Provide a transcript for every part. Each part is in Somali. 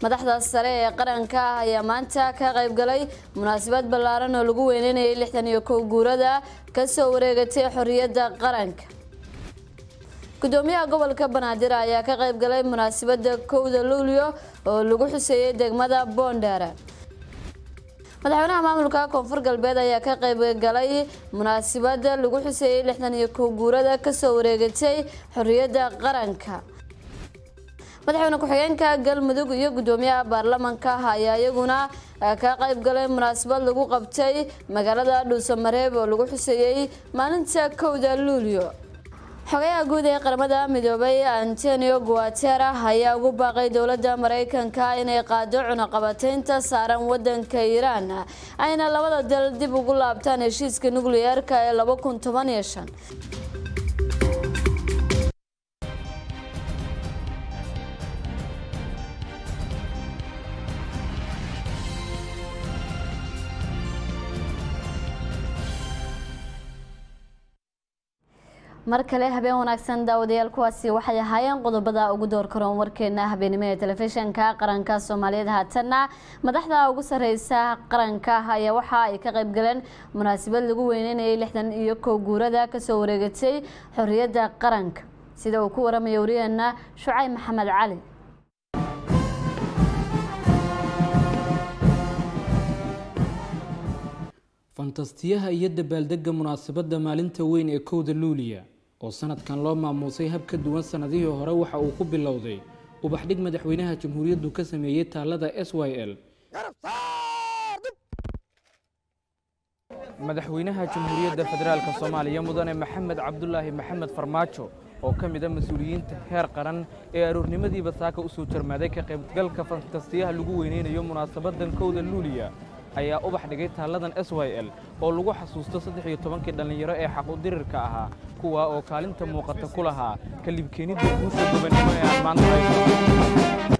madaxda sare ee qaranka ah ayaa maanta ka qaybgalay munaasabad ballaaran oo lagu weyneynayay lixdan iyo kow guurada kasoo wareegatay xorriyadda qaranka gudoomiyaha gobolka banaadir ayaa ka qaybgalay munaasabada kowda luulyo oo lagu xuseeyey degmada boondheere madaxweynaha maamulka koonfur galbeed ayaa ka qaybgalay munaasabada lagu xuseeyey lixdan iyo kow guurada kasoo wareegatay xorriyadda qaranka madaxweyne ku-xigeenka galmudug iyo gudoomiyaha baarlamanka ayaa iyaguna ka qaybgalay munaasabad lagu qabtay magaalada dhuusamareeb oo lagu xuseeyey maalinta kowda luulyo xogayaha guud ee qaramada midoobay antonio guatera ayaa ugu baaqay dowladda mareykanka inay qaado cunaqabateynta saaran wadanka iiraan ayna labada dal dib ugu laabtaan heshiiska nukliyeerka ee laba kun toban iyo shan mar kale habeen wanaagsan daawadayaal kuwaasi waxay ahaayeen qodobada ugu door karoon warkeena habeenimo ee telefishinka qaranka soomaaliyeed haatanna madaxda ugu sareysa qaranka ayaa waxa ay ka qaybgaleen munaasabad lagu weyneynayay lixdan iyo kow guurada kasoo wareegatay xorriyadda qaranka sida uu ku waramaya wariyaheena shucayb maxamed cali fantastiyaha iyo dabaaldega munaasabadda maalinta weyn ee kowda luuliya oo sanadkan loo maamuusay hab ka duwan sanadihii hore waxa uu ku bilowday ubaxdhig madaxweynaha jamhuuriyaddu ka sameeyey taalada s y l madaxweynaha jamhuuriyadda federaalk soomaaliya mudane maxamed cabdulaahi maxamed farmaajo oo ka mid a mas-uuliyiinta heer qaran ee aroornimadiiba saaka usoo jarmaaday ka qaybgalka fantastiyaha lagu weyneynayo munaasabadan kowda luuliya ayaa ubax dhigay taalladan s y l oo lagu xasuusto saddex iyo tobankii dhallinyaro ee xaqudirirka ahaa kuwa oo kaalinta muuqata ku lahaa kalibkeenidda guusha gobannimo ee aan maanta hayso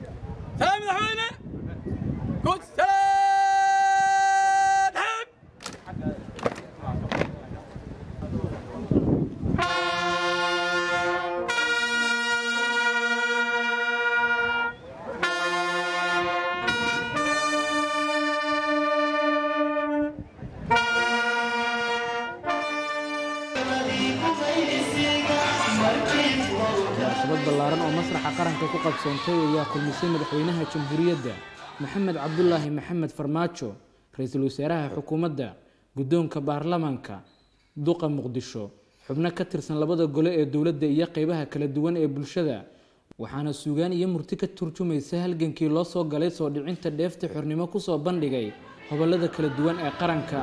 munaasabad ballaaran oo masraxa qaranka ku qabsoontay ayaa kulmisay madaxweynaha jamhuuriyadda maxamed cabdulaahi maxamed farmaajo ra-iisul wasaaraha xukuumadda guddoonka baarlamaanka duqa muqdisho xubno ka tirsan labada gole ee dowladda iyo qeybaha kala duwan ee bulshada waxaana suugaan iyo murti ka turjumaysa halgankii loo soo galay soo dhicinta dheefta xornimo kusoo bandhigay hobollada kala duwan ee qaranka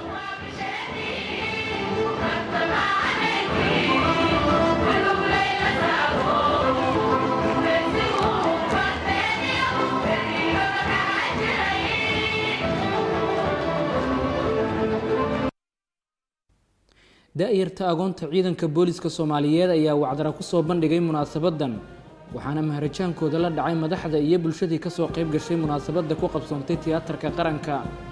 da-yarta agoonta ciidanka booliska soomaaliyeed ayaa wacdara kusoo bandhigay munaasabadan waxaana maharajaankooda la dhacay madaxda iyo bulshadii kasoo qayb gashay munaasabadda ku qabsoontay tiyaatarka qaranka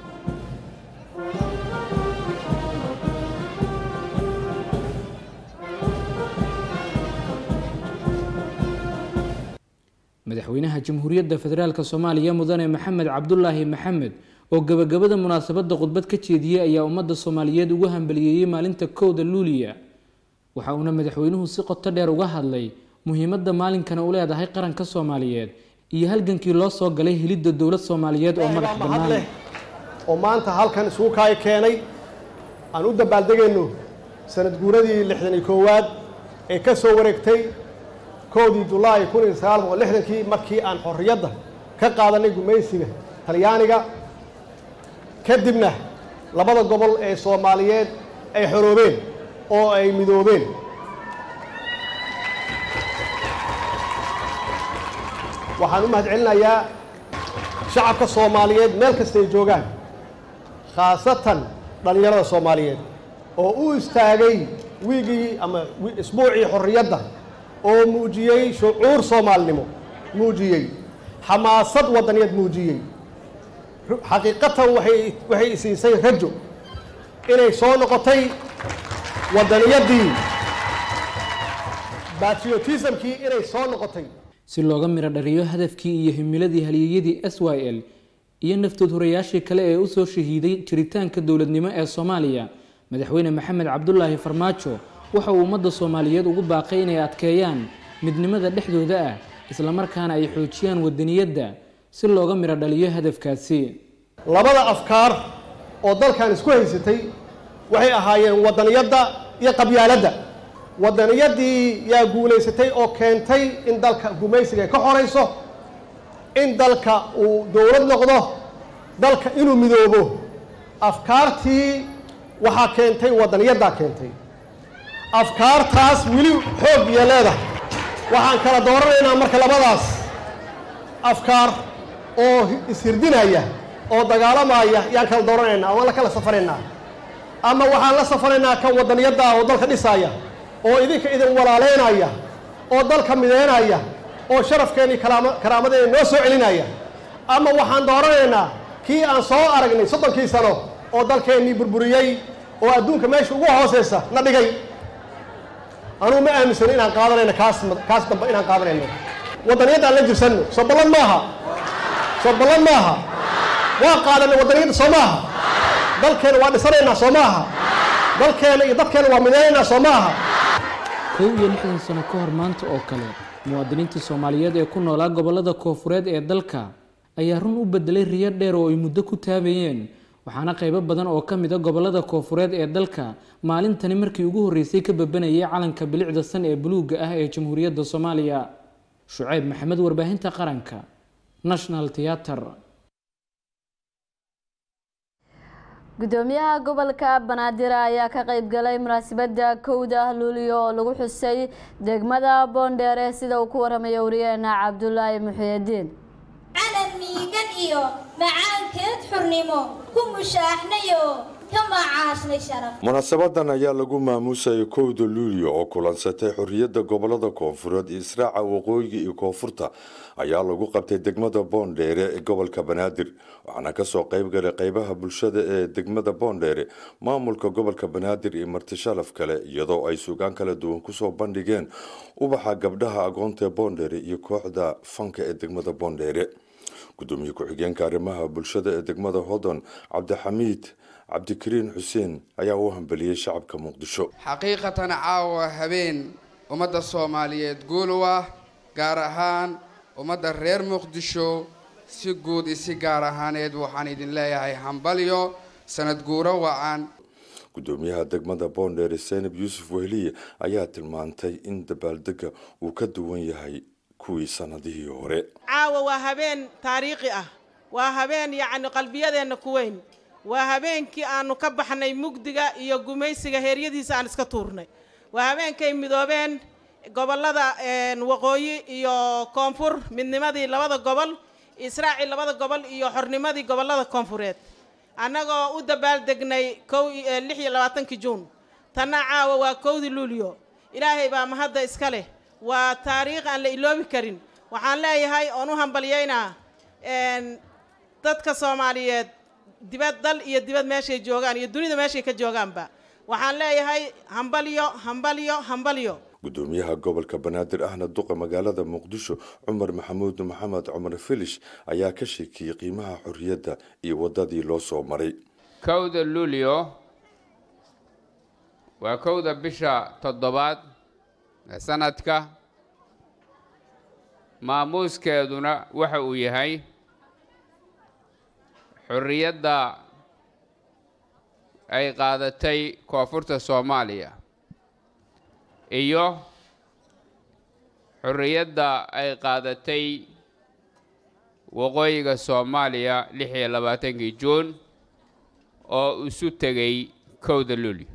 madaxweynaha jamhuuriyadda federaalk soomaaliya mudane maxamed cabdulaahi maxamed oo gabagabada munaasabadda khudbad ka jeediyey ayaa ummadda soomaaliyeed ugu hambaliyeeyey maalinta kowda luuliya waxa uuna madaxweynuhu si qoto dheer uga hadlay muhiimadda maalinkana u leedahay qaranka soomaaliyeed iyo halgankii loo soo galay helidda dowlad soomaaliyeed oo madax bannaan oo maanta halkan isugu kaay keenay aan u dabaaldegayno sanad guuradii lixdan iyo koowaad ee ka soo wareegtay kowdii julaay kun iyo sagaal boqol lixdankii markii aan xorriyadda ka qaadanay gumaysiga talyaaniga kadibna labada gobol ee soomaaliyeed ay xoroobeen oo ay midoobeen waxaan u mahad celinayaa shacabka soomaaliyeed meel kasta ay joogaan khaasatan dhallinyarada soomaaliyeed oo u istaagay wiigii ama isbuucii xorriyadda oo muujiyey shucuur soomaalinimo muujiyey xamaasad wadaniyaed muujiyey xaqiiqatan waay waxay isiisay rajo inay soo noqotay wadaniyaddii batriotismkii inay soo noqotay si looga miro dhariyo hadafkii iyo himiladii halyeeyadii s y l iyo naftood horayaashii kale ee usoo shahiiday jiritaanka dowladnimo ee soomaaliya madaxweyne maxamed cabdulaahi farmaajo waxa uu ummadda soomaaliyeed ugu baaqay inay adkeeyaan midnimada dhexdooda ah islamarkaana ay xoojiyaan wadaniyadda si looga miro dhaliyo hadafkaasi labada afkaar oo dalkan isku haysatay waxay ahaayeen wadaniyadda iyo qabyaaladda wadaniyaddii yaa guulaysatay oo keentay in dalka gumaysiga ay ka xorayso in dalka uu dowlad noqdo dalka inuu midoobo afkaartii waxaa keentay wadaniyaddaa keentay afkaartaas weli xoog iyo leedahay waxaan kala dooranaynaa marka labadaas afkaar oo ishirdinaya oo dagaalamaya yaan kala dooranaynaa ama la kala safaraynaa ama waxaan la safaraynaa kan wadaniyadda ah oo dalka dhisaaya oo idinka idin walaaleynaya oo dalka mideynaya oo sharafkeennii karaama karaamadeena noo soo celinaya ama waxaan dooranaynaa kii aan soo aragnay soddonkii sano oo dalkeennii burburiyey oo adduunka meesha ugu hooseysa na dhigay anugu ma aaminsano inaan qaadanayno kaas kaas dambe inaan qaadanayno waddaniyadda aan la jirsanno soo ballan maaha soo ballan maaha waa qaadanay waddaniyadda soo maaha dalkeena waa dhisanaynaa soo maaha dalkeena iyo dadkeena waa midaynaynaa soo maaha kow iyo lixdan sano ka hor maanta oo kale muwaadiniinta soomaaliyeed ee ku noolaa gobollada koofureed ee dalka ayaa run u bedelay riyo dheer oo ay muddo ku taabayeen waxaana qaybo badan oo ka mid a gobollada koofureed ee dalka maalintani markii ugu horreysay ka babanayay calanka bilicda san ee buluugga ah ee jamhuuriyadda soomaaliya shucayb maxamed warbaahinta qaranka national theater gudoomiyaha gobolka banaadir ayaa ka qayb galay munaasabada kowda luuliyo oo lagu xusay degmada boondheere sida uu ku waramayo wariyeena cabdulaahi muxiyidiin calan miigan iyo macaankeed xurnimo ku mushaaxnayo ka macaashnay sharaf munaasabadan ayaa lagu maamuusayay kowda luulyo oo kulansatay xorriyadda gobolada koonfureed iyo israaca waqooyiga iyo koonfurta ayaa lagu qabtay degmada boondheere ee gobolka banaadir waxaana kasoo qayb galay qeybaha bulshada ee degmada boondheere maamulka gobolka banaadir iyo marti shalaf kale iyadoo ay sugaan kala duwan kusoo bandhigeen ubaxa gabdhaha agoonta boondheere iyo kooxda fanka ee degmada boondheere gudoomiye ku-xigeenka arrimaha bulshada ee degmada hodon cabdixamiid cabdikariin xuseen ayaa u hambeliyey shacabka muqdisho xaqiiqatan caawa habeen ummadda soomaaliyeed guul u ah gaar ahaan ummadda reer muqdisho si guud iyo si gaar ahaaneed waxaan idin leeyahay hambalyo sanad guuro wacan gudoomiyaha degmada boondheere seynab yuusuf wehliye ayaa tilmaantay in dabaaldega uu ka duwan yahay kuwii sanadihii hore caawa waa habeen taariikhi ah waa habeen yacni qalbiyadeenna ku weyn waa habeenkii aanu ka baxnay mugdiga iyo gumaysiga heeryadiisa aan iska tuurnay waa habeenkay midoobeen gobollada waqooyi iyo koonfur midnimadii labada gobol israaci labada gobol iyo xornimadii gobollada koonfureed annagoo u dabaaldegnay kow lix iyo labaatankii juun tanna caawa waa kowdii luuliyo ilaahay baa mahadda iska leh waa taariikh aan la iloobi karin waxaan leeyahay oon u hambalyaynaa dadka soomaaliyeed dibad dal iyo dibad meeshay joogaan iyo dunida meeshay ka joogaanba waxaan leeyahay hambalyo hambalyo hambalyo gudoomiyaha gobolka banaadir ahna duqa magaalada muqdisho cumar maxamuud maxamed cumar filish ayaa ka sheekiyey qiimaha xorriyadda iyo waddadii loo soo maray kowda luulyo waa kowda bisha toddobaad ee sanadka maamuuskeeduna waxa uu yahay xorriyadda ay qaadatay koonfurta soomaaliya iyo xorriyadda ay qaadatay waqooyiga soomaaliya lix iyo labaatankii juun oo isu tegay kowda luli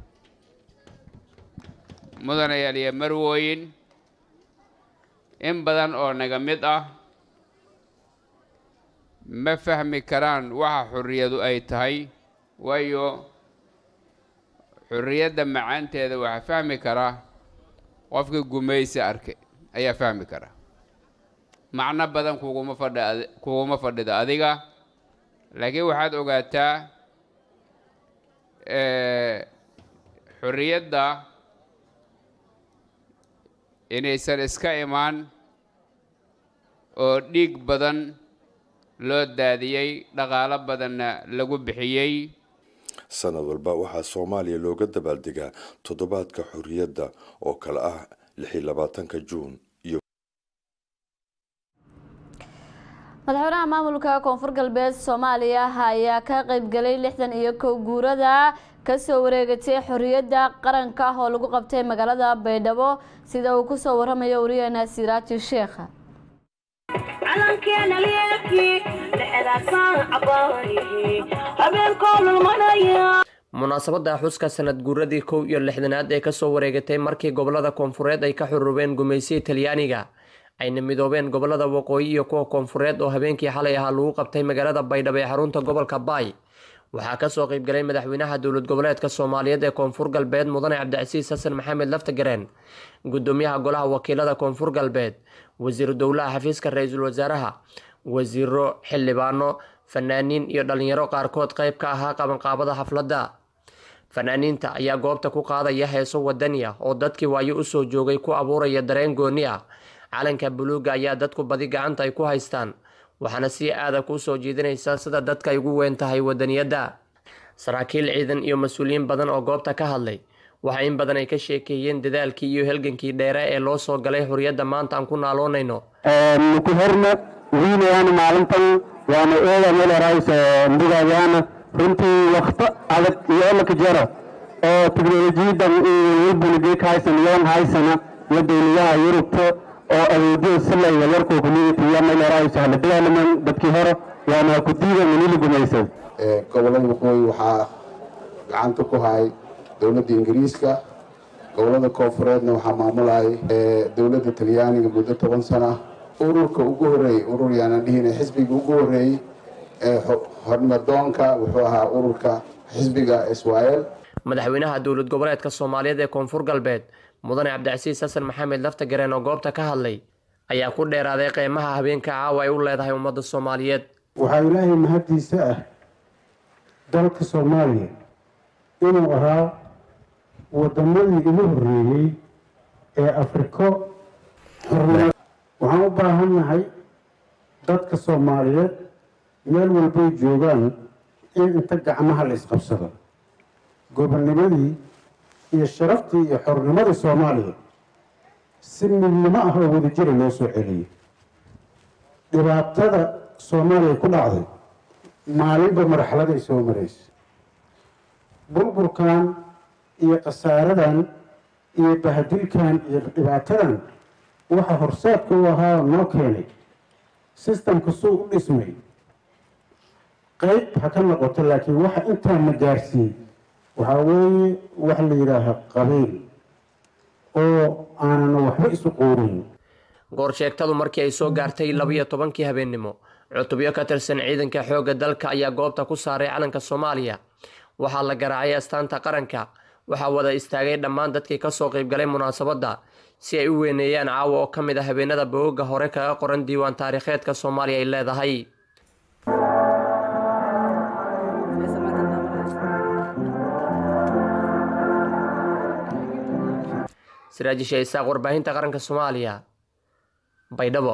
mudanayaal iyo marwooyin in badan oo naga mid ah ma fahmi karaan waxa xorriyadu ay tahay waayo xorriyadda macaanteeda waxaa fahmi karaa qofka gumaysi arkay ayaa fahmi kara macno badan kuguma fadhi kuguma fadhido adiga laakiin waxaad ogaataa xorriyadda inaysan iska imaan oo dhiig badan loo daadiyey dhaqaalo badanna lagu bixiyey sanad walba waxaa soomaaliya looga dabaaldegaa toddobaadka xorriyadda oo kale ah lix iyo labaatanka juun iyo madaxweynaha maamulka koonfur galbeed soomaaliya ayaa ka qaybgalay lixdan iyo kow guurada kasoo wareegatay xorriyadda qaranka ah oo lagu qabtay magaalada baydhabo sida uu kusoo waramayo wariyaheena siraaji sheekha munaasabada xuska sanad guuradii kow iyo lixdanaad ee kasoo wareegatay markii gobolada koonfureed ay ka xurubeen gumaysiya talyaaniga ayna midoobeen gobolada waqooyi iyo kuwa koonfureed oo habeenkii xalay ahaa lagu qabtay magaalada baydhabo ee xarunta gobolka baay waxaa kasoo qeybgalay madaxweynaha dowlad goboleedka soomaaliyeed ee koonfur galbeed mudane cabdicasiis xasan maxamed laftagareen gudoomiyaha golaha wakiilada koonfur galbeed wasiiru dowlaha xafiiska ra-iisul wasaaraha wasiiro xildhibaano fanaaniin iyo dhalinyaro qaarkood qeyb ka ahaa qabanqaabada xafladda fanaaniinta ayaa goobta ku qaadaya heeso wadani ah oo dadkii waayo usoo joogay ku abuuraya dareen gooni ah calanka buluuga ayaa dadku badi gacanta ay ku haystaan waxaana si aada kuu soo jiidanaysa sida dadka ay ugu weyn tahay wadaniyadda saraakiil ciidan iyo mas-uuliyiin badan oo goobta ka hadlay waxa in badan ay ka sheekeeyeen dadaalkii iyo halgankii dheere ee loo soo galay xorriyadda maanta aan ku naaloonayno ku horna wiilayaan maalintan waana eeda meelerays ndigayaan runtii wakto adag iyo olaka jaro oo teknolojiyadan walbunigeek haysan yoon haysana iyo dowladaha yurubta oo adeegyada silaya yarkoo community iyo meelerays hala dagaalaman dadkii hore waana ku diida manili gumaysay gobolada waqooyi waxaa gacanta ku hay dowladda ingiriiska gobolada koonfureedna waxaa maamulayay dowladda talyaaniga muddo toban sana ururka ugu horeeyey urur yaana dhihina xisbiga ugu horeeyey ee hornimadoonka wuxuu ahaa ururka xisbiga israel madaxweynaha dowlad goboleedka soomaaliyeed ee koonfur galbeed mudane cabdicasiis xasan maxamed laftagareen oo goobta ka hadlay ayaa ku dheeraaday qeymaha habeenka caawa ay u leedahay ummadda soomaaliyeed waxaa ilaahay mahaddiisa ah dalka soomaaliya inuu ahaa waddamadii igu horreeyey ee afriko xornimad waxaan u baahan nahay dadka soomaaliyeed meel walbay joogaan in inta gacmaha la isqabsado gobonnimadii iyo sharaftii iyo xornimadii soomaaliya si midnimo ah oo wadajira loo soo celiyay dhibaatada soomaaliya ku dhacday maalinba marxaladay soo maraysa burburkan iyo khasaaradan iyo bahadilkan iyo dhibaatadan waxa horseedka u ahaa noo keenay sistamka suu u dhismay qeyb ha ka noqoto laakiin waxa intaan na gaarsiiyey waxaa weeye wax la yidhaaha qabiil oo aanana waxba isu quurin goorsheegtadu markii ay soo gaartay labiyo tobankii habeennimo cutubyo ka tirsan ciidanka xoogga dalka ayaa goobta ku saaray calanka soomaaliya waxaa la garaacay astaanta qaranka waxaa wada istaagay dhammaan dadkii kasoo qeybgalay munaasabadda si ay u weyneeyaan caawa oo ka mid a habeenada bogogga hore kaga qoran diiwaan taariikheedka soomaaliya ay leedahay siraajisha isaaq warbaahinta qaranka soomaaliya baydhabo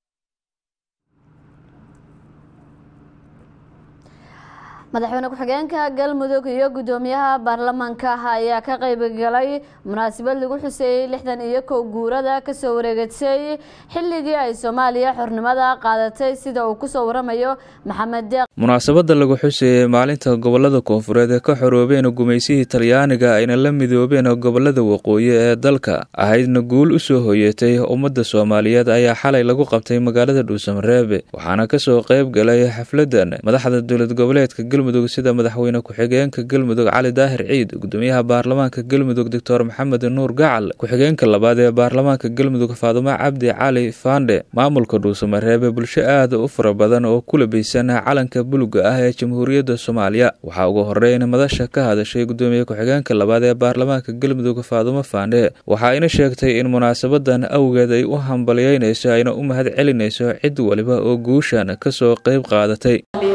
madaxweyne ku-xigeenka galmudug iyo gudoomiyaha baarlamaanka ayaa ka qeybgalay munaasabad lagu xuseeyey lixdan iyo kow guurada kasoo wareegatay xilligii ay soomaaliya xornimada qaadatay sida uu kusoo waramayo maxamed deeq munaasabada lagu xuseeyey maalinta gobolada koonfureed ee ka xoroobeen gumaysihii talyaaniga ayna la midoobeen gobolada waqooyi ee dalka ahaydna guul usoo hoyatay ummadda soomaaliyeed ayaa xalay lagu qabtay magaalada dhuusamareebe waxaana kasoo qeyb galay xafladan madaxda dowlad goboleedka galmudug sida madaxweyne ku-xigeenka galmudug cali daahir ciid gudoomiyaha baarlamaanka galmudug doctor maxamed nuur gacal ku-xigeenka labaad ee baarlamaanka galmudug faadumo cabdi cali faandhe maamulka dhuusamareebe bulsho aad u fara badan oo ku labaysan calanka buluga ah ee jamhuuriyadda soomaaliya waxaa ugu horeyn madasha ka hadashay gudoomiye ku-xigeenka labaad ee baarlamaanka galmudug faadumo faandhe waxa ayna sheegtay in munaasabadan awgeed ay u hambalyeynayso ayna u mahad celinayso cid waliba oo guushan kasoo qeyb qaadatay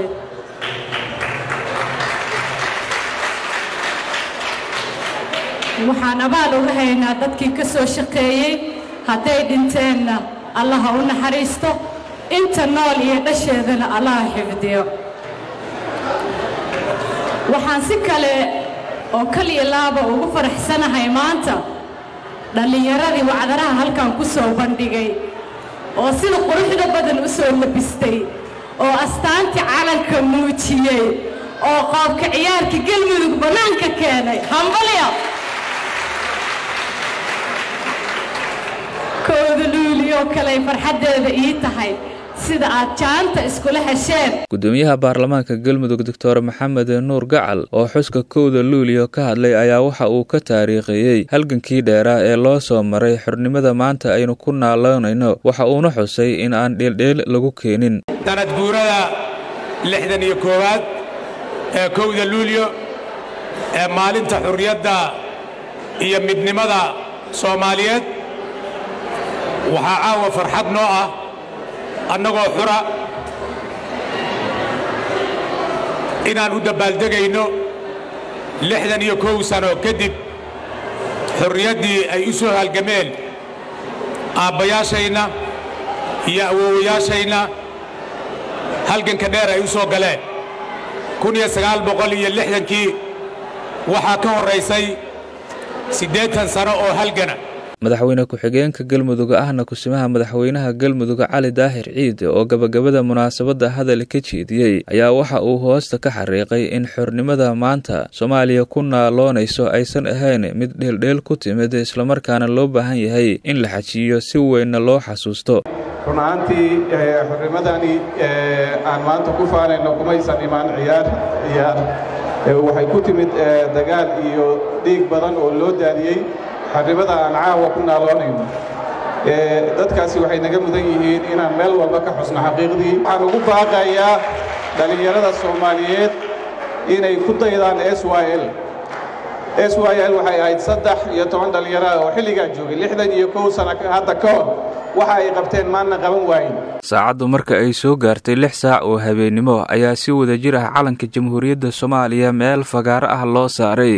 waxaan abaal uga haynaa dadkii ka soo shaqeeyey hadday dhinteenna allaha u naxariisto inta nool iyo dhasheedana allaha xifdiyo waxaan si kale oo kaliya laaba ugu faraxsanahay maanta dhallinyaradii wacdaraha halkan ku soo bandhigay oo sida quruxda badan u soo labistay oo astaantii calanka muujiyey oo qoobka ciyaarka gelmudug bannaanka keenay hambalya kooda luuliyoo kaley farxaddeeda ii tahay sida aad jaanta iskula hesheen gudoomiyaha baarlamaanka galmudug doctor maxamed nuur gacal oo xuska kowda luuliyo ka hadlay ayaa waxa uu ka taariikhiyey halgankii dheeraa ee loo soo maray xornimada maanta aynu ku naaloonayno waxa uuna xusay in aan dheeldheel lagu keenin sanad guurada lixdan iyo koowaad ee kowda luulyo ee maalinta xurriyadda iyo midnimada soomaaliyeed waxaa caawa farxad noo ah annagoo xura inaan u dabbaaldegayno lixdan iyo kow sano kadib xurriyaddii ay u soo halgameen aabbayaashayna iyo awoowayaashayna halganka dheer ay u soo galeen kun iyo sagaal boqol iyo lixdankii waxaa ka horraysay siddeetan sano oo halgana madaxweyne ku-xigeenka galmudug ahna kusimaha madaxweynaha galmudug cali daahir ciid oo gabagabada munaasabadda hadal ka jeediyey ayaa waxa uu hoosta ka xariiqay in xornimada maanta soomaaliya ku naaloonayso aysan ahayn mid dheeldheel ku timid islamarkaana loo baahan yahay in la xajiyo si weynna loo xasuusto run ahaantii xornimadani aan maanta ku faanayno kumaysan imaan ciyaar ciyaar waxay ku timid dagaal iyo dhiig badan oo loo daadiyey xornimada aan caawa ku naaloonayno dadkaasi waxay naga mudan yihiin inaan meel walba ka xusno xaqiiqdii waxaan ugu baaqayaa dhallinyarada soomaaliyeed inay ku daydaan s y l s y l waxay ahayd saddex iyo toban dhallinyaro oo xilligaa joogay lixdan iyo kow sano hadda ka hor waxa ay qabteen maanna qaban waayin saacaddu marka ay soo gaartay lix saac oo habeennimo ayaa si wada jir ah calanka jamhuuriyadda soomaaliya meel fagaaro ah loo saaray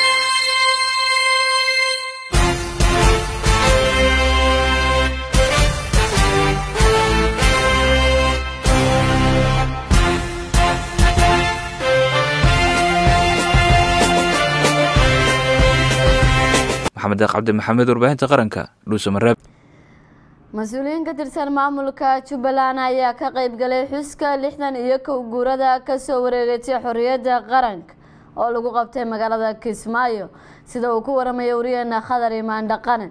maxamed deeq cabdi maxamed warbaahinta qaranka dhuusamareeb mas-uuliyiin ka tirsan maamulka jubbaland ayaa ka qayb galay xuska lixdan iyo kow guurada kasoo wareegatay xorriyadda qaranka oo lagu qabtay magaalada kismaayo sida uu ku waramaya wariyeena khadar imaan dhaqane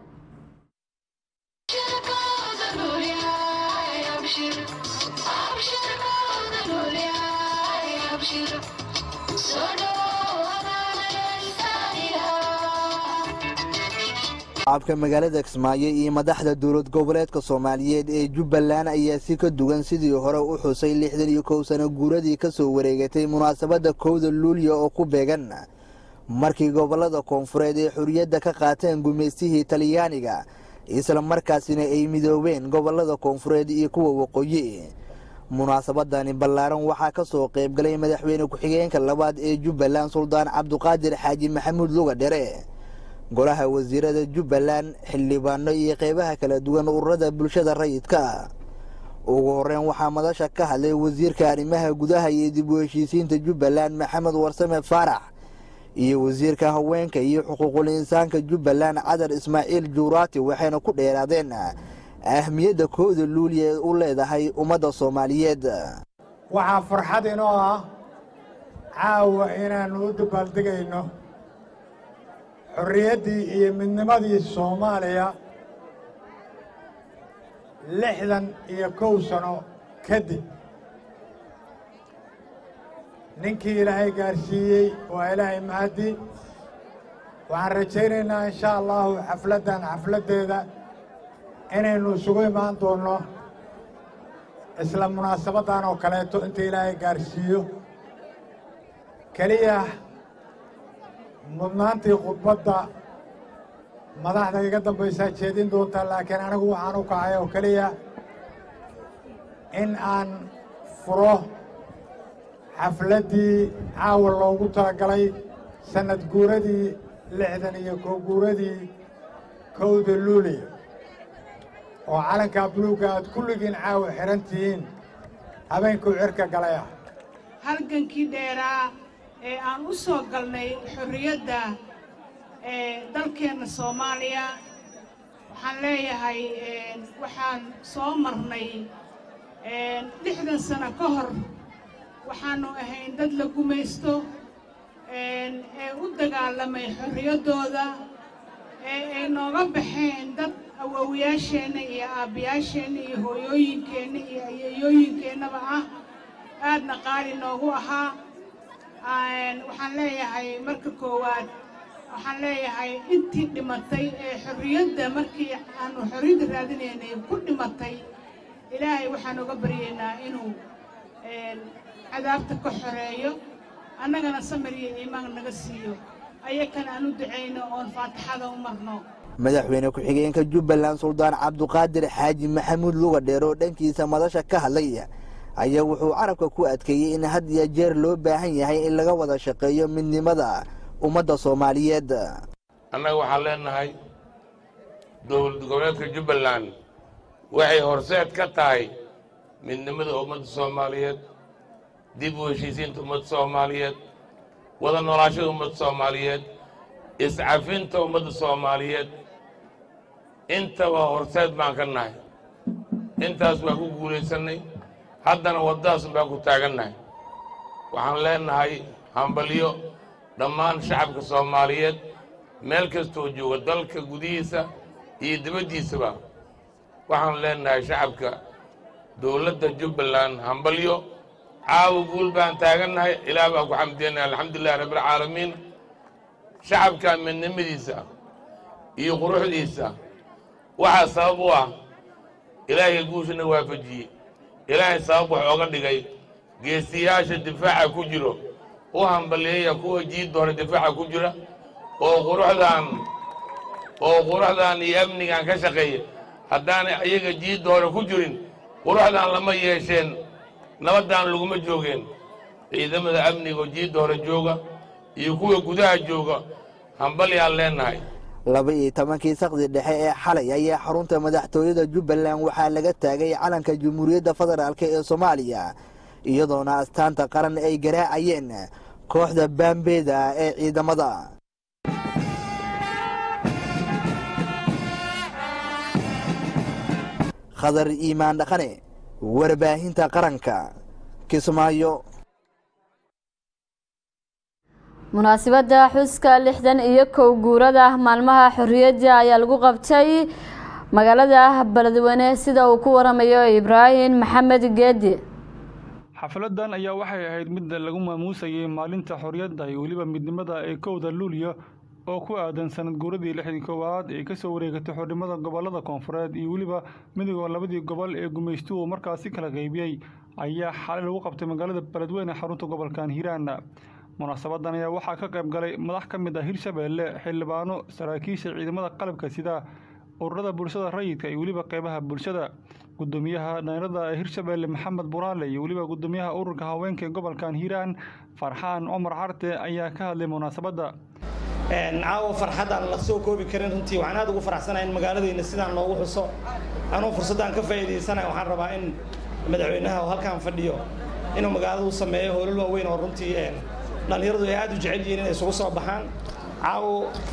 shacabka magaalada kismaayo iyo madaxda dowlad goboleedka soomaaliyeed ee jubbaland ayaa si ka duwan sidii hore u xusay lixdan iyo kow sano guuradii ka soo wareegatay munaasabadda kowda luulya oo ku beegan markii gobollada koonfureed ee xorriyadda ka qaateen gumaystihii talyaaniga isla markaasina ay midoobeen gobollada koonfureed iyo kuwa waqooyi munaasabadani ballaaran waxaa ka soo qaybgalay madaxweyne ku-xigeenka labaad ee jubbaland suldaan cabduqaadir xaaji maxamuud luga dhere golaha wasiirada jubbaland xildhibaano iyo qeybaha kala duwan ururada bulshada rayidka ugu horeyn waxaa madasha ka hadlay wasiirka arrimaha gudaha iyo dib u heshiisiinta jubbaland maxamed warsame faarax iyo wasiirka haweenka iyo xuquuqul insaanka jubbaland cadar ismaaciil juuraati waxayna ku dheeraadeen ahmiyadda kooda luuliya ee u leedahay ummadda soomaaliyeed waxaa farxad inoo ah caawa inaannu u dabaaldegayno xorriyaddii iyo midnimadii soomaaliya lixdan iyo kow sano kadib ninkii ilaahay gaarsiiyey waa ilaahay mahaddi waxaan rajaynaynaa insha allahu xafladdan xafladdeeda inaynu isugu imaan doonno isla munaasabaddan oo kaleeto inta ilaahay gaarsiiyo keliya mudnaantii khudbadda madaxda iga dambaysaa jeedin doontaa laakiin anigu waxaan u kacay oo keliya in aan furo xafladdii caawa loogu talagalay sannad guuradii lixdan iyo kow guuradii kowda luuliya oo calankaa buluugga aad kulligiin caawa xidhan tihiin habeenkuu cirka galay ah halgankii dheeraa ee aan u soo galnay xorriyadda ee dalkeenna soomaaliya waxaan leeyahay waxaan soo marnay lixdan sano ka hor waxaannu ahayn dad la gumaysto ee u dagaalamay xorriyaddooda ee ay nooga baxeen dad awowyaasheenna iyo aabbayaasheenna iyo hooyooyinkeenna iyo ayeeyooyinkeennaba ah aadna qaali noogu ahaa waxaan leeyahay marka koowaad waxaan leeyahay intii dhimatay ee xorriyadda markii aanu xorriyadda raadinaynay ku dhimatay ilaahay waxaan uga baryaynaa inuu cadaabta ka xoreeyo annagana samir iyo iimaan naga siiyo ayakana aan u ducayno oon faatixada u marno madaxweyne ku-xigeenka jubbaland suldaan cabduqaadir xaaji maxamuud luga dheer oo dhankiisa madasha ka hadlay ayaa wuxuu carabka ku adkeeyey in had iyo jeer loo baahan yahay in laga wada shaqeeyo midnimada ummadda soomaaliyeed annaga waxaan leenahay dowlad goboleedka jubbaland waxay horseed ka tahay midnimada ummadda soomaaliyeed dib u heshiisiinta ummadda soomaaliyeed wada noolaashada ummadda soomaaliyeed iscafinta ummadda soomaaliyeed intaba horseed baan ka nahay intaas waan ku guulaysannay haddana waddadaas baan ku taagannahay waxaan leenahay hambalyo dhammaan shacabka soomaaliyeed meel kastoo jooga dalka gudihiisa iyo dibaddiisaba waxaan leenahay shacabka dowladda jubbaland hambalyo caawa guul baan taagannahay ilaah baan ku xamdiyannahay alxamdulilahi rabbilcaalamiin shacabka midnimadiisa iyo quruxdiisa waxaa sabab u ah ilaahay guushana waafajiyey ilaahay sabab wax ooga dhigay geesiyaasha difaaca ku jiro u hambaliyeeya kuwa jiidda hore difaaca ku jira oo quruxdan oo quruxdan iyo amnigan ka shaqeeya haddaanay ayaga jiidda hore ku jirin quruxdan lama yeesheen nabaddan laguma joogeen ciidamada amniga oo jiidda hore jooga iyo kuwa gudaha jooga hambalyaan leenahay laba iyo tobankii saqdi dhexe ee xalay ayaa xarunta madaxtooyada jubbaland waxaa laga taagay calanka jamhuuriyadda federaalk ee soomaaliya iyadoona astaanta qaran ay garaacayeen kooxda baambeeda ee ciidamada khadar iimaan dhaqane warbaahinta qaranka kismaayo munaasabadda xuska lixdan iyo kow guurada maalmaha xorriyadda ayaa lagu qabtay magaalada beledweyne sida uu ku waramayo ibraahim maxamed geedi xafladan ayaa waxay ahayd mid lagu maamuusayay maalinta xorriyadda iyo weliba midnimada ee kowda luulyo oo ku aadan sanad guuradii lixdan koowaad ee kasoo wareegatay xornimada gobolada koonfureed iyo weliba midooda labadii gobol ee gumaystuhu markaasi kala qaybiyey ayaa xalay lagu qabtay magaalada beledweyne xarunta gobolkan hiiraan munaasabadan ayaa waxaa ka qayb galay madax ka mid ah hirshabeelle xildhibaano saraakiisha ciidamada qalabka sida ururada bulshada rayidka iyo weliba qeybaha bulshada gudoomiyaha dhalinyarada ee hirshabeelle maxamed buraale iyo weliba gudoomiyaha ururka haweenka ee gobolkan hiiraan farxaan cumar carte ayaa ka hadlay munaasabadda caawa farxaddaan la soo koobi karin runtii waxaan aad ugu faraxsanahay in magaaladayna sidaan loogu xuso anuu fursaddan ka faa'iidaysanaya waxaan rabaa in madaxweynaha oo halkaan fadhiyo inuu magaalada u sameeyo hoolal waaweyn oo runtii dhallinyaradu ay aad u jecel yihiin inay isugu soo baxaan caawo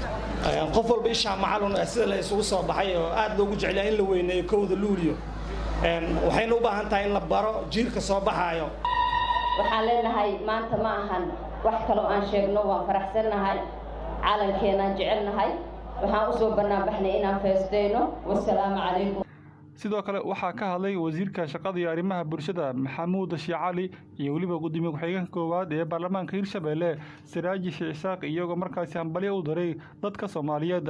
qof walba ishaa macalun sida la isugu soo baxay oo aad loogu jeclyaa in la weyneeyo kowda luuliyo waxayna u baahan tahay in la baro jiilka soo baxaayo waxaan leenahay maanta ma ahan wax kaloo aan sheegno waan faraxsannahay calankeenaan jecelnahay waxaan usoo banaanbaxnay inaan feestayno wasalaamu calaykum sidoo kale waxaa ka hadlay wasiirka shaqada iyo arrimaha bulshada maxamuud shii cali iyo weliba gudoomiye ku-xigeenka koowaad ee baarlamaanka hirshabeelle siraaji shii isaaq iyagoo markaasi hambalyo u diray dadka soomaaliyeed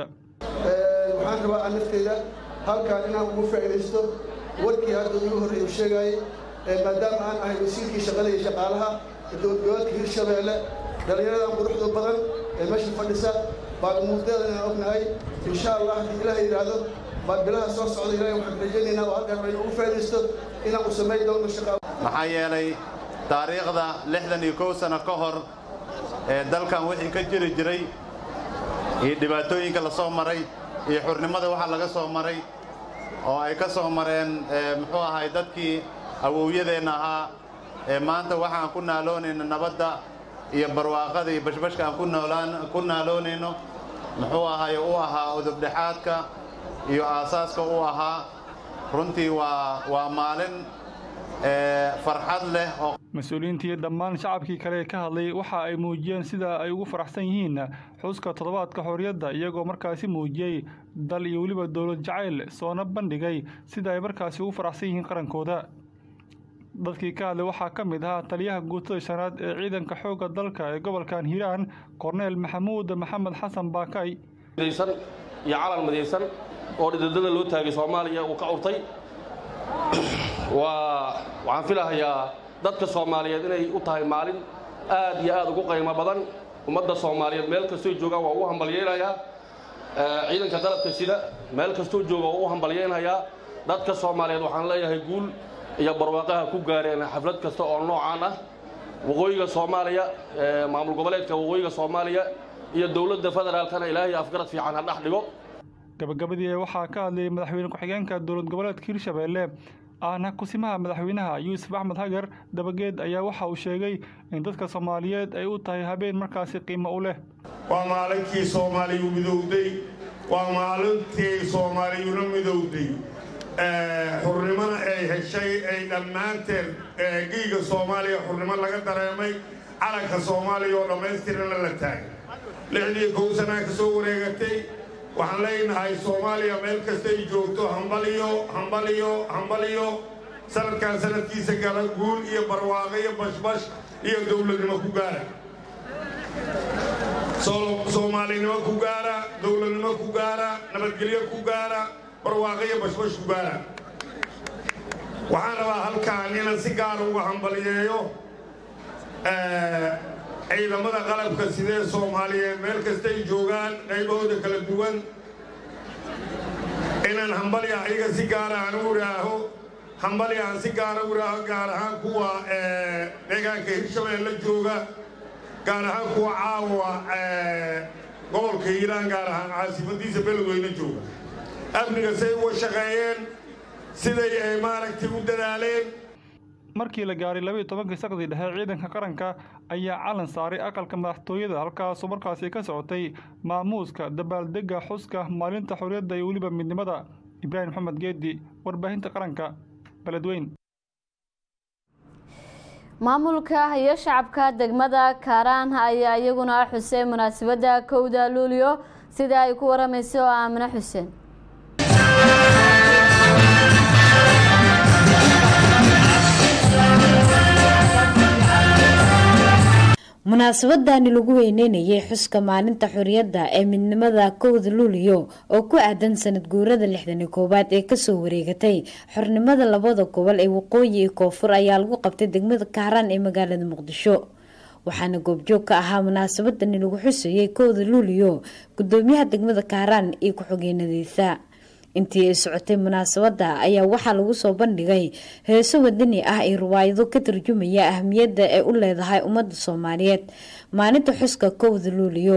waxaan rabaa aan nafteyda halkaan inaan ugu faa'iidaysto warkii hadda ugu horreeya u sheegayay maadaama aan ahay wasiirkii shaqada iyo shaqaalaha dowladgoboleedka hirshabeelle dhallinyaradan quruxda badan ee meesha fadhisa baan umuurteeda inaan ognahay insha allah haddii ilaah yidhaahdo baan bilaha soo socda ilaahay waxaan rajaynaynaa oo halkaan aynu ugu faa'iidaysto inaan u samayn doono shaqa maxaa yeelay taariikhda lixdan iyo kow sano ka hor ee dalkan wixii ka jiri jiray iyo dhibaatooyinka la soo maray iyo xurnimada waxa laga soo maray oo ay ka soo mareen muxuu ahay dadkii awowyadeenna ahaa ee maanta waxaan ku naaloonayno nabadda iyo barwaaqada iyo bashbashka aan ku noolaan ku naaloonayno muxuu ahay u ahaa udubdhexaadka iyo aasaaska u ahaa runtii waa waa maalin farxad leh oo mas-uuliyiintii dhammaan shacabkii kale ee ka hadlay waxa ay muujiyeen sida ay ugu faraxsan yihiin xuska toddobaadka xorriyadda iyagoo markaasi muujiyey dal iyo weliba dowlad jacayl soona bandhigay sida ay markaasi ugu faraxsan yihiin qarankooda dadkii ka hadlay waxaa ka mid ahaa taliyaha guutada shanaad ee ciidanka xoogga dalka ee gobolkan hiiraan korneel maxamuud maxamed xasan baakay midaysan iyo calan midaysan oo dhididada loo taagay soomaaliya uu ka urtay waa waxaan filahayaa dadka soomaaliyeed inay u tahay maalin aad iyo aad ugu qaymo badan ummadda soomaaliyeed meel kastoo joogaan waa ugu hambalyeynayaa ciidanka dalabka sida meel kastoo jooga waa u hambalyeynayaa dadka soomaaliyeed waxaan leeyahay guul iyo barwaaqaha ku gaareen xaflad kasta oo noocaan ah waqooyiga soomaaliya maamul goboleedka waqooyiga soomaaliya iyo dowladda federaalkana ilaahay afgarad fiican ha dhex dhigo gabagabadii waxaa ka hadlayay madaxweyne ku-xigeenka dowlad goboleedka hirshabeelle ahna kusimaha madaxweynaha yuusuf axmed hagar dabageed ayaa waxa uu sheegay in dadka soomaaliyeed ay u tahay habeen markaasi qiimo u leh waa maalinkii soomaaliyu midowday waa maalintii soomaaliyuna midowday xurnimona ay heshay ay dhammaanteed giiga soomaaliya xurnimo laga dareemay calanka soomaaliya oo dhammaystirana la taagay lixdii kow sanaa ka soo wareegatay waxaan leenahay soomaaliya meel kastay joogto hambaliyo hambaliyo hambaliyo sanadkan sanadkiisa gala guul iyo barwaaqo iyo bashbash iyo dowladnimo ku gaara soomaalinimo ku gaara dowladnimo ku gaara nabadgelyo ku gaara barwaaqo iyo bashbash ku gaara waxaan rabaa halkaan inaan si gaara uga hambaliyeeyo ciidamada qalabka sidee soomaaliyeed meel kastay joogaan qaybahooda kala duwan inaan hambalya ayaga si gaara aan u idhaaho hambalya aan si gaara u idhaaho gaar ahaan kuwa deegaanka hirshabeelle jooga gaar ahaan kuwa caawa gobolka hiiraan gaar ahaan caasimadiisa beledweyne jooga amniga say uga shaqeeyeen siday ay maaragtay u dadaaleen markii la gaaray labaiyo tobankii saqdii dhexe ciidanka qaranka ayaa calan saaray aqalka madaxtooyada halkaasoo markaasi ka socotay maamuuska dabaaldega xuska maalinta xorriyadda iyo weliba midnimada ibraahim maxamed geedi warbaahinta qaranka beledweyn maamulka iyo shacabka degmada kaaraan ayaa iyaguna xuseen munaasabadda kowda luulyo sida ay ku waramayso aamine xuseen munaasabadani lagu weyneynayay xuska maalinta xorriyadda ee midnimada kowda luuliyo oo ku aadan sanad guurada lixdani koowaad ee kasoo wareegatay xornimada labada gobol ee waqooyi iyo koonfur ayaa lagu qabtay degmada kaaraan ee magaalada muqdisho waxaana goobjoog ka ahaa munaasabadani lagu xusayay kowda luuliyo gudoomiyaha degmada kaaraan iyo ku-xigeenadiisa intii ay socotay munaasabada ayaa waxaa lagu soo bandhigay heeso wadani ah iyo riwaayado ka tarjumaya ahmiyadda ay u leedahay ummadda soomaaliyeed maalinta xuska kowda luuliyo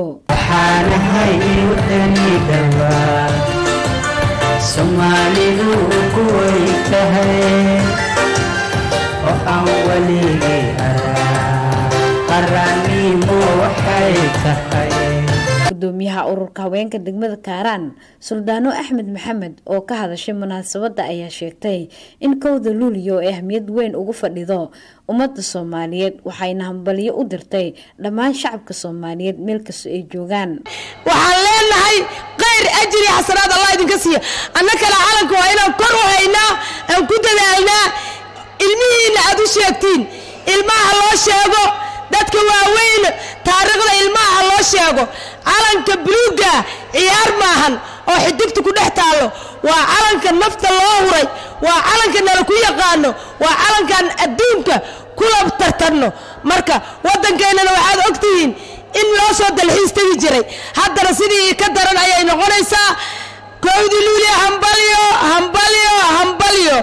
soomaalidu kuway tahay oo aan weligay araa qarannimo waxay tahay gudoomiyaha ururka haweenka degmada kaaraan suldaano axmed maxamed oo ka hadashay munaasabadda ayaa sheegtay in kowda luuliyo ay ahmiyad weyn ugu fadhido ummadda soomaaliyeed waxayna hambalyo u dirtay dhammaan shacabka soomaaliyeed meel kastoo ay joogaan waxaan leenahay khayr ajri xasanaad allah idinka siiya anna kale calanka waa inaan kor u haynaa aan ku dadaalnaa ilmihiinna aad u sheegtiin ilmaha loo sheego dadka waaweyn taariikhda ilmaha loo sheego calanka buluugga ciyaar maahan oo xidigta ku dhex taallo waa calanka nafta loo huray waa calanka nala ku yaqaano waa calankan adduunka kula tartanno marka waddankeennana waxaad ogtihiin in loo soo dalxiis tegi jiray haddana sidii ka daran ayay noqonaysaa kowdi luuliya hambalyo hambalyo hambalyo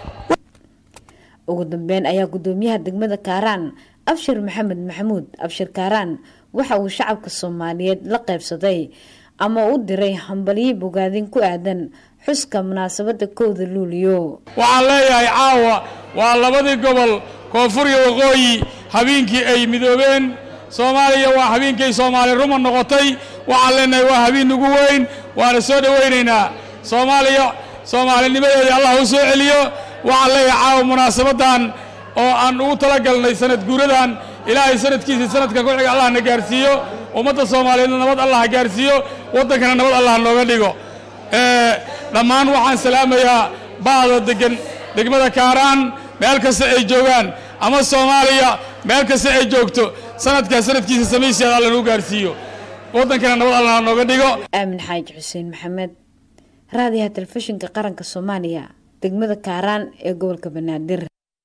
ugu dambeyn ayaa gudoomiyaha degmada kaaraan abshir maxamed maxamuud abshir kaaraan waxa uu shacabka soomaaliyeed la qaybsaday ama u diray hambalyo bogaadin ku aadan xuska munaasabada kowda luuliyo waxaan leeyahay caawa waa labadii gobol koonfur iyo waqooyi habeenkii ay midoobeen soomaaliya waa habeenkay soomaali ruma noqotay waxaan leenahay waa habeen ugu weyn waana soo dhowaynaynaa soomaaliya soomaalinimadeedii allah u soo celiyo waxaan leeyahay caawa munaasabadan oo aan ugu talagalnay sanad guuradan ilaahay sanadkiisii sanadka ku xiga allah na gaarsiiyo ummadda soomaaliyeedna nabad allah ha gaarsiiyo waddankana nabad allah nooga dhigo dhammaan waxaan salaamayaa ba'da degan degmada kaaraan meel kasta ay joogaan ama soomaaliya meel kasta ay joogto sanadkaa sanadkiisa samaysiyaad alla nagu gaarsiiyo waddankana nabad allah ha nooga dhigo aamin xaaji xuseen maxamed raadiyaha telefishinka qaranka soomaaliya degmada kaaraan ee gobolka banaadir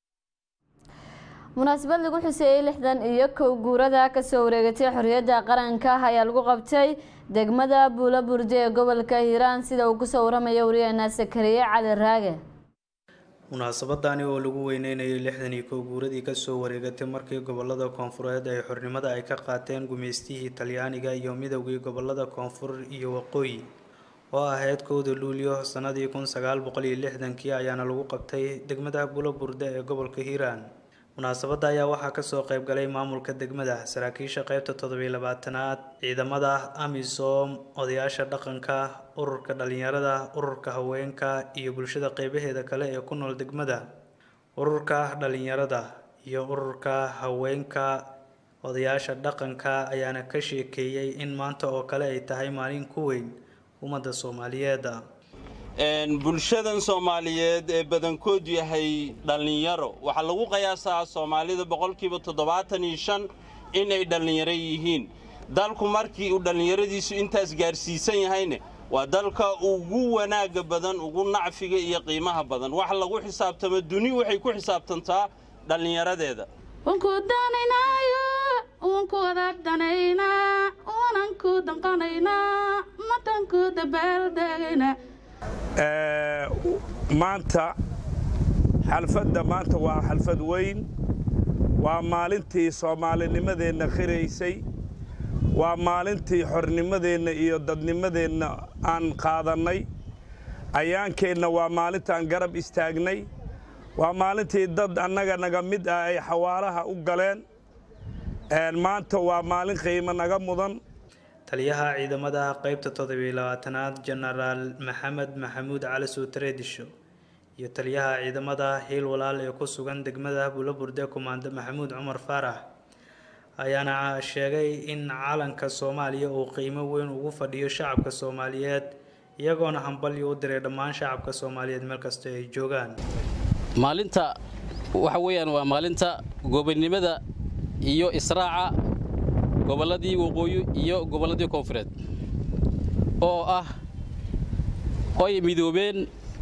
munaasabad lagu xuseeyey lixdan iyo kow guurada kasoo wareegatay xorriyadda qaranka ayaa lagu qabtay degmada buula burde ee gobolka hiiraan sida uu kusoo waramayo wariyaheena sakariye cali raage munaasabadani oo lagu weyneynayay lixdan iyo kow guuradii kasoo wareegatay markii gobolada koonfureed ay xornimada ay ka qaateen gumeystihii talyaaniga iyo midowgii gobolada koonfur iyo waqooyi oo ahayd kowda luulyo sanadii kun sagaal boqol iyo lixdankii ayaana lagu qabtay degmada buula burde ee gobolka hiiraan munaasabadda ayaa waxaa kasoo qayb galay maamulka degmada saraakiisha qeybta toddobiyo labaatanaad ciidamada amisom odayaasha dhaqanka ururka dhalinyarada ururka haweenka iyo bulshada qeybaheeda kale ee ku nool degmada ururka dhalinyarada iyo ururka haweenka odayaasha dhaqanka ayaana ka sheekeeyey in maanta oo kale ay tahay maalin ku weyn ummadda soomaaliyeed bulshadan soomaaliyeed ee badankood yahay dhallinyaro waxaa lagu qiyaasaa soomaalida boqolkiiba toddobaatan iyo shan inay dhallinyaro yihiin dalku markii uu dhallinyaradiisu intaas gaarsiisan yahayne waa dalka ugu wanaagga badan ugu nacfiga iyo qiimaha badan wax lagu xisaabtamo duni waxay ku xisaabtantaa dhallinyaradeeda uunku wadaadhanaynaa uunanku danqanaynaa madanku dabaaldegayna maanta xalfadda maanta waa xalfad weyn waa maalintii soomaalinimadeenna khiraysay waa maalintii xornimadeenna iyo dadnimadeenna aan qaadannay ayaankeenna waa maalintaan garab istaagnay waa maalintii dad annaga naga mid ah ay xawaalaha u galeen maanta waa maalin qiimo naga mudan taliyaha ciidamada qeybta toddobiyo labaatanaad jenaraal maxamed maxamuud cali suutreedisho iyo taliyaha ciidamada hiil walaal ee ku sugan degmada buulaburde kumaando maxamuud cumar faarax ayaana sheegay in calanka soomaaliya uu qiimo weyn ugu fadhiyo shacabka soomaaliyeed iyagoona hambalyo u diray dhammaan shacabka soomaaliyeed meel kasta ay joogaan maalinta waxa weeyaan waa maalinta goobannimada iyo israaca gobolladii waqooyi iyo gobolladii koonfureed oo ah oy midoobeen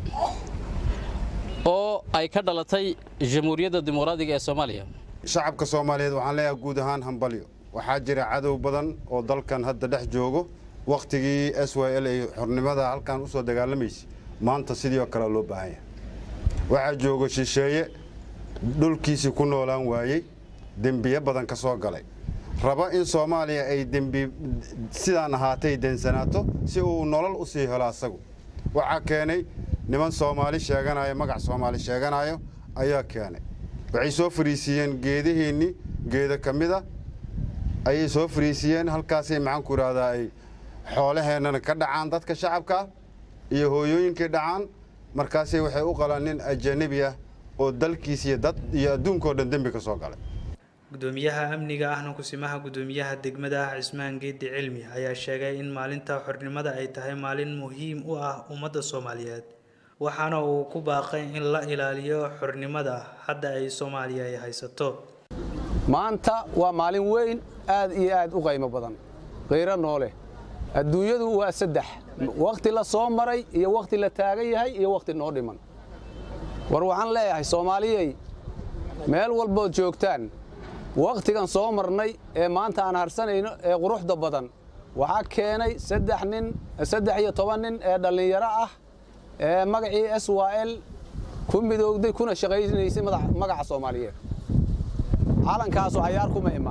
oo ay ka dhalatay jamhuuriyadda dimuqraadiga ee soomaaliya shacabka soomaaliyeed waxaan leeyahay guud ahaan hambalyo waxaa jira cadow badan oo dalkan hadda dhex joogo wakhtigii s y l ay xornimada halkan u soo dagaalamaysay maanta sidii oo kale loo baahan yahay waxaa joogo shisheeye dhulkiisii ku noolaan waayey dembiyo badan ka soo galay raba in soomaaliya ay dembi sidaan ahaatay densanaato si uu nolol u sii helo asagu waxaa keenay niman soomaali sheeganayo magac soomaali sheeganayo ayaa keenay waxay soo fariisiiyeen geedihiinnii geeda ka mida ayay soo fariisiiyeen halkaasay maxaanku idhahdaa ay xoolaheennana ka dhacaan dadka shacabka iyo hooyooyinkay dhacaan markaasay waxay u qalaan nin ajanabi ah oo dalkiis iyo dad iyo adduunkao dhan dembi ka soo galay gudoomiyaha amniga ahna kusimaha gudoomiyaha degmada cismaan geedi cilmi ayaa sheegay in maalinta xornimada ay tahay maalin muhiim u ah ummadda soomaaliyeed waxaana uu ku baaqay in la ilaaliyo xornimada hadda ay soomaaliya ay haysato maanta waa maalin weyn aad iyo aad u qaymo badan khayro noole adduunyadu waa saddex wakhti la soo maray iyo wakhti la taagan yahay iyo wakhti noo dhiman war waxaan leeyahay soomaaliyey meel walbood joogtaan wakhtigan soo marnay ee maanta aan harsanayno ee quruxda badan waxaa keenay saddex nin saddex iyo toban nin ee dhallinyaro ah ee magacii s y l ku midoogday kuna shaqaynaysay magaca soomaaliyeed calankaasu cayaar kuma imaan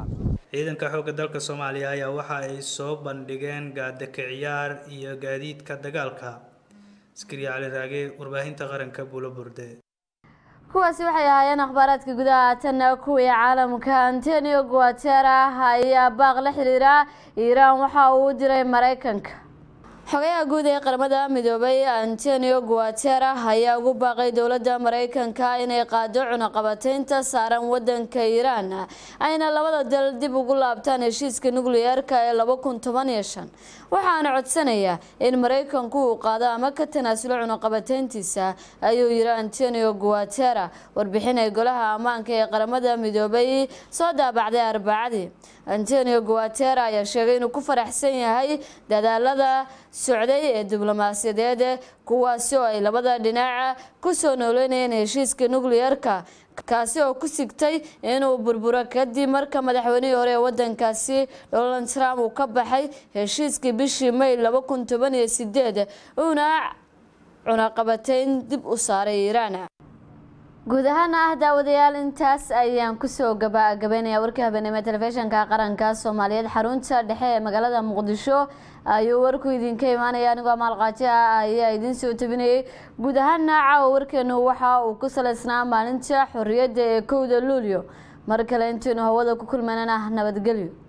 ciidanka xoogga dalka soomaaliya ayaa waxa ay soo bandhigeen gaadaka ciyaar iyo gaadiidka dagaalka askari cali raage warbaahinta qaranka buulo burde kuwaasi waxay ahaayeen akhbaaraadka gudaha haatanna kuwii caalamka antonio guatera ayaa baaq la xiriira iiraan waxa uu u diray maraykanka xogayaha guud ee qaramada midoobay antonio guatera ayaa ugu baaqay dowladda maraykanka inay qaado cunaqabateynta saaran wadanka iiraan ayna labada dal dib ugu laabtaan heshiiska nukliyeerka ee laba kun toban iyo shan waxaana codsanayaa in maraykanku uu qaado ama ka tanaasulo cunaqabateyntiisa ayuu yiri antonio guatera warbixin ay golaha ammaanka ee qaramada midoobay soo daabacday arbacadii antonio guatera ayaa sheegay inuu ku faraxsan yahay dadaalada socday ee diblomaasiyadeed kuwaasi oo ay labada dhinaca kusoo nooleynayeen heshiiska nukliyeerka kaasi oo ku sigtay inuu burburo kadib marka madaxweynihii hore ee wadankaasi donald trump uu ka baxay heshiiskii bishii may laba kun toban iyo sideed uuna cunaqabateyn dib u saaray iiraan guud ahaan ah daawadayaal intaas ayaan kusoo gabagabeynaya warkii habeenimo telefishinka qaranka soomaaliyeed xarunta dhexe ee magaalada muqdisho ayuu warku idinka imaanaya anigoo maalqaaji ah ayaa idiin soo tabinayay guud ahaana caawa warkeenu waxa uu ku saleysnaa maalinta xorriyadda ee kowda luulyo mar kale intaynu hawada ku kulmanana nabadgelyo